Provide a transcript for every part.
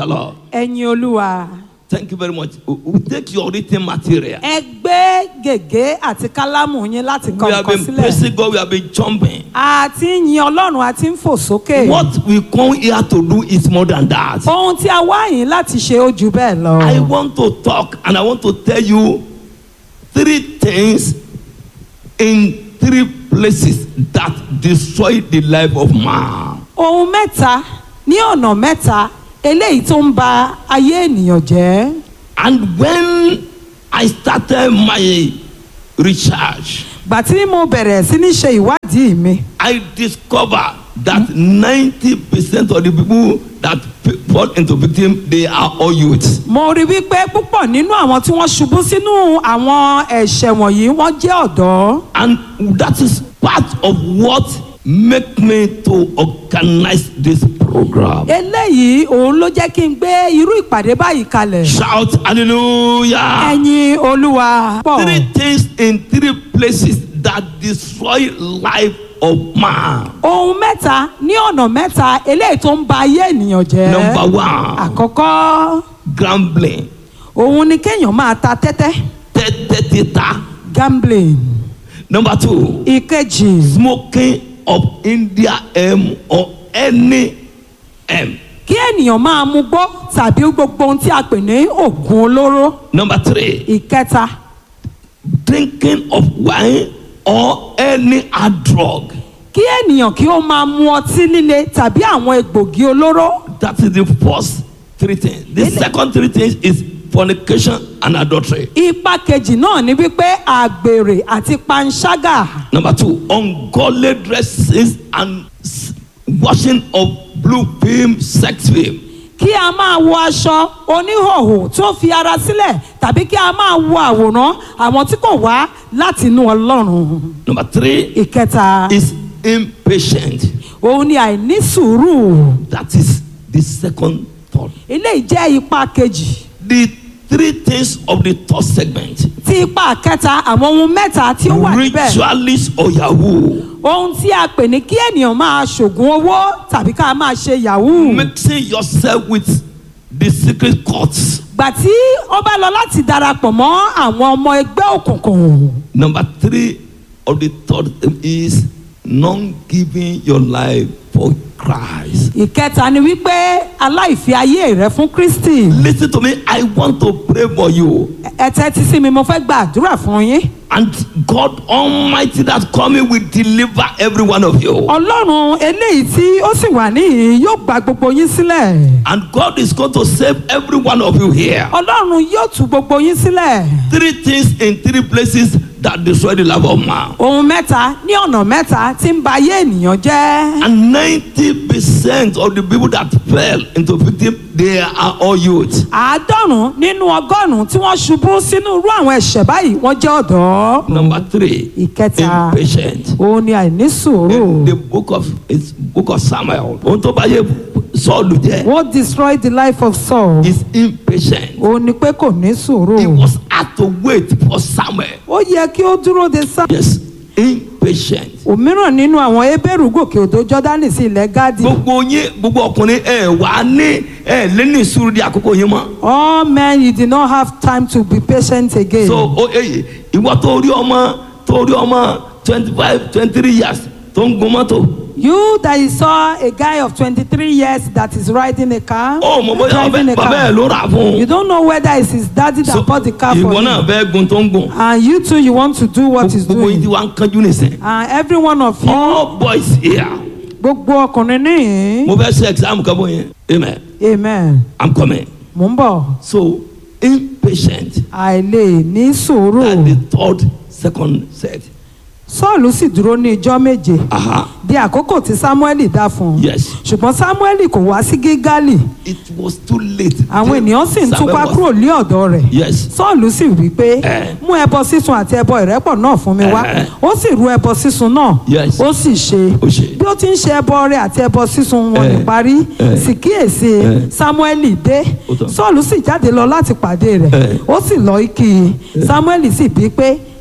the Lord. ẹ̀yin olúwa Thank you very much. We- we Take your written material. ẹ gbé gègé àti kálámù yín láti kọ We have nǹkan been sílẹ̀ praising God. We have been jumping. a ti ń yin ọlọ́run a ti ń fò sókè What we come here to do is more than that. ohun tí a wá yín láti ṣe ó jù bẹ́ẹ̀ lọ. I want to talk and I want to tell you three things in three places that destroy the life of man. ohun mẹ́ta ní ọ̀nà mẹ́ta eléyìí tó ń ba ayé ènìyàn jẹ́. And when I started my research, gbà tí mo bẹ̀rẹ̀ sí ní ṣe ìwádìí mi I discovered that 90% of the people that f- fall into victim, they are all youths. mo rí wípé púpọ̀ nínú àwọn tí wọ́n ṣubú sínú àwọn ẹ̀ṣẹ̀ wọ̀nyí wọ́n jẹ́ ọ̀dọ́. And that is part of what make me to organize this program. eléyìí òun ló jẹ́ kí n gbé irú ìpàdé báyìí kalẹ̀. Shout hallelujah. ẹ̀yin olúwa pọ̀. Three things in three places that destroy life of man. ohun mẹ́ta ní ọ̀nà mẹ́ta eléyìí tó ń ba ayé ènìyàn jẹ́. Number one, àkọ́kọ́ gambling. òun ni kéèyàn máa ta tẹ́tẹ́ Tẹ́tẹ́ títa. gambling. Number two, ìkejì smoking of India M or any M. kí ènìyàn máa mu gbó tàbí gbogbo ohun tí a pè ní oògùn olóró. Number three, ìkẹta drinking of wine or any hard drug. kí ènìyàn kí ó máa mu ọtí líle tàbí àwọn egbògi olóró. That is the first three things. The second three things is fornication and adultery. ipa kejì náà ni wípé àgbèrè àti panṣágà. Number two, ungodly dresses and s- washing of blue film, sex film. kí a máa wọ aṣọ oníhòòhò tó fi ara sílẹ̀ tàbí kí a máa wo àwòrán àwọn tí kò wá láti inú ọlọ́run. Number three ìkẹta is impatient. òun ni àìní sùúrù That is the second thought. eléyìí jẹ́ ipa kejì The three things of the third segment. tí ipa kẹta àwọn ohun mẹ́ta tí ó wà níbẹ̀ Ritualist or Yahoo. ohun tí a pè ní kí ènìyàn máa ṣògùn owó tàbí ká máa ṣe yahoo Mixing yourself with the secret courts. gbà tí ó bá lọ láti darapọ̀ mọ́ àwọn ọmọ ẹgbẹ́ òkùnkùn Number three of the third is not giving your life for Christ. ìkẹta ni wípé aláìfi ayé rẹ fún kristi Listen to me. I want to pray for you. ẹ tẹ́tí sí mi mo fẹ́ gba àdúrà fún yín And God Almighty that coming will deliver every one of you. ọlọ́run eléyìí tí ó sì wà níhìn yóò gba gbogbo yín sílẹ̀ And God is going to save every one of you here. ọlọ́run yóò tú gbogbo yín sílẹ̀ Three things in three places that destroy the life of man. ohun mẹ́ta ní ọ̀nà mẹ́ta tí ń ba ayé ènìyàn jẹ́ And 90% of the people that fell into victim, they are all youth. àádọ́rùn-ún nínú ọgọ́rùn-ún tí wọ́n ṣubú sínú irú àwọn ẹ̀ṣẹ̀ báyìí wọ́n jẹ́ ọ̀dọ́ Number three, ìkẹta impatient. òun ni àìní sùúrù In the book of it's book of Samuel, ohun tó bá yẹ Sọ́ọ̀lù jẹ́ what destroyed the life of Saul is impatient. òun ni pé kò ní sùúrù He was had to wait for Samuel. ó yẹ kí ó dúró de sá. Yes, impatient. òmíràn nínú àwọn ebéèrú gòkè odò jọ́dánì sí ilẹ̀ gádì Gbogbo yín gbogbo ọkùnrin ẹ wà á ní ẹ lé ní sùúrù di àkókò yín mọ́. all men you did not have time to be patient again. So o eye ìwọ tó rí ọmọ tó rí ọmọ twenty five twenty three years tó ń gun mọ́tò. you that you saw a guy of twenty-three years that is riding a car. Ó mọ̀ bóyá driving ọbẹ̀ a bàbá ẹ̀ car. ló rà fún you un. don't know whether it's his daddy that So bought the car for ìwọ náà him. fẹ́ gun tó ń gun. and you too you want to do what he's Gbogbo yín ti doing. wá ń kánjú nìsín. and every one of you All boys here. gbogbo ọkùnrin níhìn. Mo fẹ́ ṣe exam kan bó yẹn. Amen. amen. I'm coming. mò ń bọ̀. So impatient. àìlè ní sùúrù. And the third second set. sọ́ọ̀lù sì dúró ní ijọ́ méje. Aha. di àkókò tí samueli dá fún un. Yes. ṣùgbọ́n samueli kò wá sí gígálì. It was too late. àwọn ènìyàn sì ń Samuel túká was- kúrò lé ọ̀dọ̀ rẹ̀. Yes. sọ́ọ̀lù sì wí pé Eh. mú ẹbọ sísun àti ẹbọ ìrẹ́pọ̀ náà fún mi wá. Eh. ó sì rú ẹbọ sísun náà. Yes. ó sì ṣe. Ó ṣe. bí ó ti ń ṣe ẹbọ rẹ̀ àti ẹbọ sísun wọn Eh. ní parí. Eh. sì kíyèsí Eh. samueli dé. Ó tán. sọ́ọ̀lù sì jáde lọ láti pàdé rẹ̀. Eh. ó sì lọ kí i. samueli sì bí pé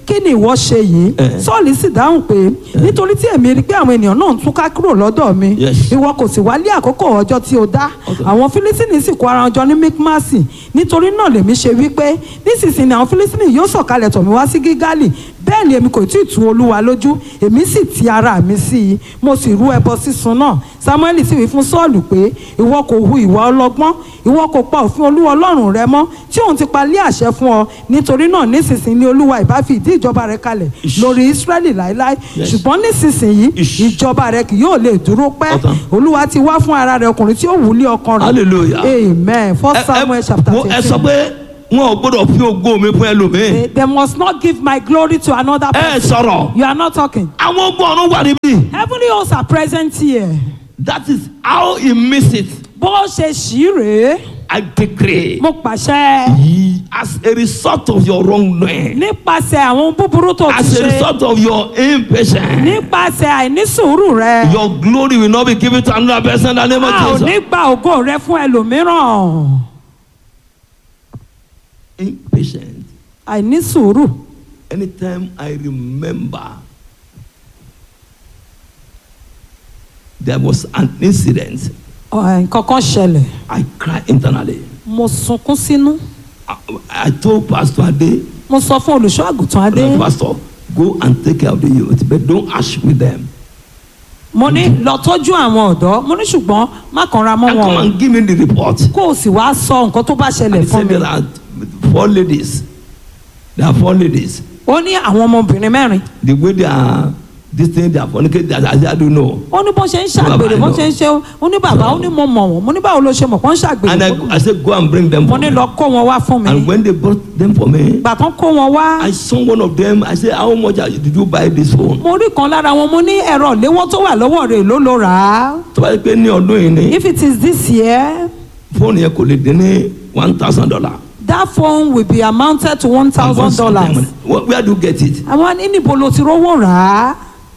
kí ni ìwọ ṣe yìí Eh. sọ́ọ̀lì sì dáhùn pé nítorí tí èmi rí i pé àwọn ènìyàn náà ń túká kúrò lọ́dọ̀ mi Yes. ìwọ kò sì wálé àkókò ọjọ́ tí o dá Okay. àwọn fílísìnì sì kó ara wọn jọ ní mikmasi nítorí náà lèmi ṣe wípé nísinsìnyí àwọn fílísìnì yóò sọ̀kalẹ̀ tọ̀ mí wá sí gígálì bẹ́ẹ̀ ni èmi kò tí ì tu olúwa lójú èmi sì ti ara mi sí i mo sì rú ẹbọ sísun náà samuel sì wí fún sọ́ọ̀lù pé ìwọ kò hu ìwà ọlọ́gbọ́n ìwọ kò pa òfin olúwa ọlọ́run rẹ mọ́ tí òun ti pa lé àṣẹ fún ọ nítorí náà nísinsìnyí ni olúwa ìbá fi ìdí ìjọba rẹ kalẹ̀ Ish. lórí israẹli láéláé Yes. ṣùgbọ́n nísinsìnyí Ish. ìjọba rẹ kì yóò lè dúró pẹ́ Ọ̀tán. olúwa ti wá fún ara rẹ ọkùnrin tí ó wù ú lé ọkàn rẹ Hallelujah. amen ẹ first samuel chapter wo- ẹ sọ fifteen pé wọn ò gbọdọ̀ fi ògo mi fún ẹlòmíì they, they must not give my glory to another ẹ person sọ̀rọ̀ you are not talking àwọn ogun ọ̀run wà níbí heavenly hosts are present here that is how he miss it bó ṣe ṣì rèé I decree mo pàṣẹ Ye- as a result of your wrongdoing nípasẹ̀ àwọn búburú tó ti as a ṣe result of your impatience nípasẹ̀ àìnísùúrù rẹ your glory will not be given to another person in the name a ò of ní Jesus gba ògo rẹ fún ẹlòmíràn impatient àìnísùúrù anytime I remember there was an incident ọ̀, nǹkan kan ṣẹlẹ̀ I cry internally mo sunkún sínú I, I told Pastor Ade mo sọ fún olùṣọ́ àgùntàn adé Pastor go and take care of the youth but don't ash with them mo ní lọ tọ́jú àwọn ọ̀dọ́ mo ní ṣùgbọ́n má kanra mọ́ and wọn come o and give me the report kó o sì wá sọ nǹkan tó bá and ṣẹlẹ̀ he fún said mi there are four ladies there are four ladies ó ní àwọn ọmọbìnrin mẹ́rin the way they are this thing they are fornicating I, I, I don't know ó ní bó ṣe ń ṣàgbèrè bó ṣe ń ṣe ó ní bàbá ó ní mo mọ̀ wọ́n mo ní báwo ló ṣe mọ̀ kó ń ṣàgbèrè and I, I said go and bring them mo for ní me lọ kó wọn wá fún mi and when they brought them for me ìgbà tán kó wọn wá I saw one of them I said how much are you- did you buy this phone mo rí kan lára wọn mo ní ẹ̀rọ ìléwọ́ tó wà lọ́wọ́ rẹ̀ ló ló rà á tó bá yẹ pé ní ọdún yìí ni if it is this year fóònù yẹn kò lè dín ní one thousand dollar that phone will be amounted to one thousand dollars where do you get it àwọn ní níbo ló ti rówó rà á.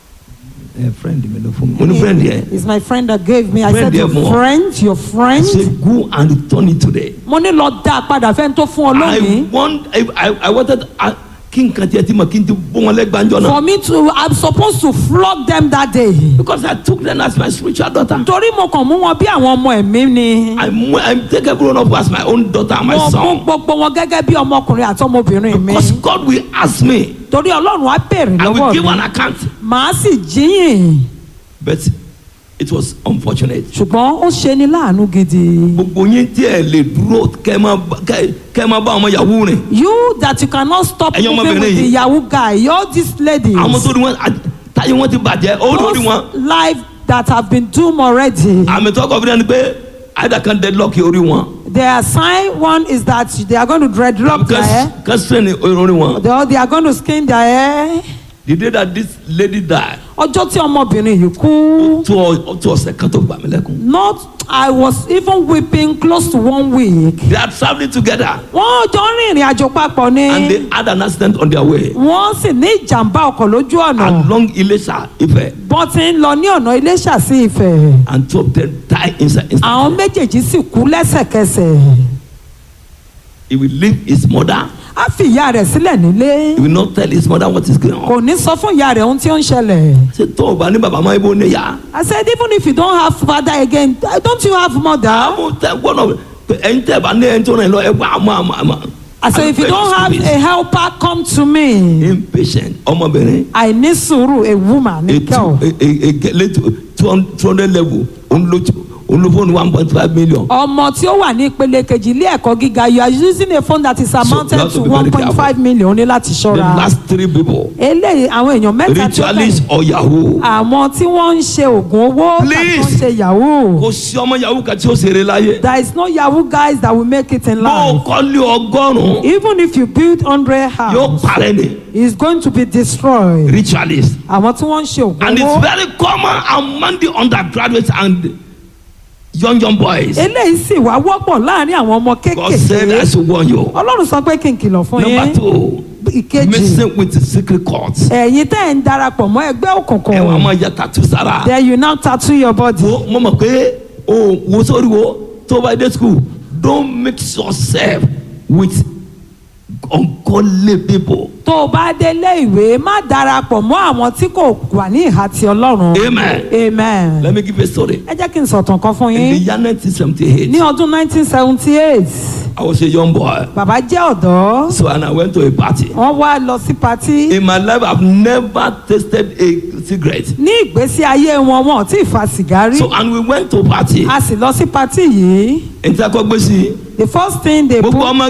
ẹ friend mi ló fún mi mo ní friend yẹn It's my friend that gave me. I Friend said, there your more. friend, your I friend. said go and return it today. Mo ní lọ dá a padà fẹ́ni tó fún ọ I lónìí. want I I, I wanted uh, kí n kan tiẹ̀ tí mo kí n ti bó wọn lẹ́gbàjọ́ náà For me to, I'm supposed to flog them that day. because I took them as my spiritual daughter. Torí mo kàn mú wọn bí àwọn ọmọ ẹ̀mí ni. I mo- I take everyone up as my own daughter and my Mo mú son gbogbo wọn gẹ́gẹ́ bí ọmọkùnrin àti ọmọbìnrin mi. because God will ask me Torí Ọlọ́run á bèrè I will lọ́wọ́ give mi. an account Màá sì jíyìn. but it was unfortunate. Ṣùgbọ́n ó ṣe ni láàánú gidi. gbogbo yín tí ẹ lè dúró kẹ́ ẹ máa bá- kẹ́ kẹ́ ẹ máa bá ọmọ yahoo rìn You that you cannot stop Ẹ̀yin moving ọmọbìnrin with the yìí. yahoo guy. You're these ladies. àwọn tó rí wọn à- táyé wọn ti bàjẹ́ ó lórí wọn Those life that have been doomed already. àmì tó kọ fún mi ni pé àìdá kan deadlock orí wọn Their sign one is that they are going to dreadlock their hair. kan strain orí wọn. The other, they are going to skin their hair. the day that this lady die Ọjọ́ tí ọmọbìnrin yìí kú. tó ọ- tó ọ̀sẹ̀ kan tó gbà mí lẹ́kùn. Not I was even weeping close to one week. they are travelling together Wọ́n jọ ń rìnrìn àjò papọ̀ ni. and they had an accident on their way Wọ́n sì ní ìjàmbá ọkọ̀ lójú ọ̀nà. along Ilesha Ife Bọ́n ti ń lọ ní ọ̀nà Iléṣà sí Ifẹ̀. and two of them die inside inside. Àwọn méjèèjì sì kú lẹ́sẹ̀kẹsẹ̀. he will leave his mother Á fi ìyá rẹ̀ sílẹ̀ nílé. he will not tell his mother what is going on. Kò ní sọ fún ìyá rẹ̀ ohun tí ó ń ṣẹlẹ̀. ṣe tó o bá ní bàbá máa ibo ní yá. I said, even if you don't have father again, don't you have mother? àwọn tẹ gbọ́dọ̀ ẹ̀yin tẹ bá ní ẹni tó rìn lọ ẹ wá àmọ́ àmọ́ àmọ́. I said, if you don't have a helper, come to me. impatient ọmọbìnrin I need sùúrù, a woman, a a girl. two a a a late two hundred level olùfóònù one point five million. Ọmọ tí ó wà ní ìpele kejì ilé ẹ̀kọ́ gíga, you are using a phone that is amounted you have to to be very one point five million ní láti the ṣọ́ra. last three people Eléyìí àwọn èèyàn mẹ́ta tí ó ritualist bẹ̀rẹ̀. or yahoo. Àwọn tí wọ́n ń ṣe oògùn owó tàbí Please. wọ́n ń ṣe yahoo. kò sí ọmọ yahoo kan tí ó ṣeré láyé. There is no yahoo guys that will make it in bó o life. kọ́lé ọgọ́rùn-ún Even if you build hundred yóò house, parẹ́ ni it's going to be destroyed. ritualist. Àwọn tí wọ́n ń ṣe oògùn and it's owó. very common among the undergraduates and young young boys. eléyìí sì wá wọ́pọ̀ láàrin àwọn ọmọ God said I kéékèèké should warn you. ọlọ́run sọ pé kí n kìlọ̀ fún number yín two ìkejì messing with the secret courts. ẹ̀yin tẹ́ ẹ̀ ń darapọ̀ mọ́ ẹgbẹ́ ẹ wà òkùnkùn máa ya tattoo sára. then you now tattoo your body wo mo mọ̀ pé o wo sórí wo tó bá dé school don't mix yourself with ungodly people. tó o bá délé ìwé má darapọ̀ mọ́ àwọn tí kò wà ní ìhà ti ọlọ́run. Amen. amen. Let me give you a story. ẹ jẹ́ kí n sọ̀tàn kan fún In the yín. year 1978, ní ọdún 1978 I was a young boy. bàbá jẹ́ ọ̀dọ́ So, and I went to a party. wọ́n wá lọ sí patí. In my life, I've never tasted a cigarette. ní ìgbésí ayé wọn wọn ò tí ì fa sìgárì. So, and we went to party. a sì lọ sí patí yìí. Ǹjẹ́ a kọ́ gbé sí i? the first thing they Gbogbo put ọmọ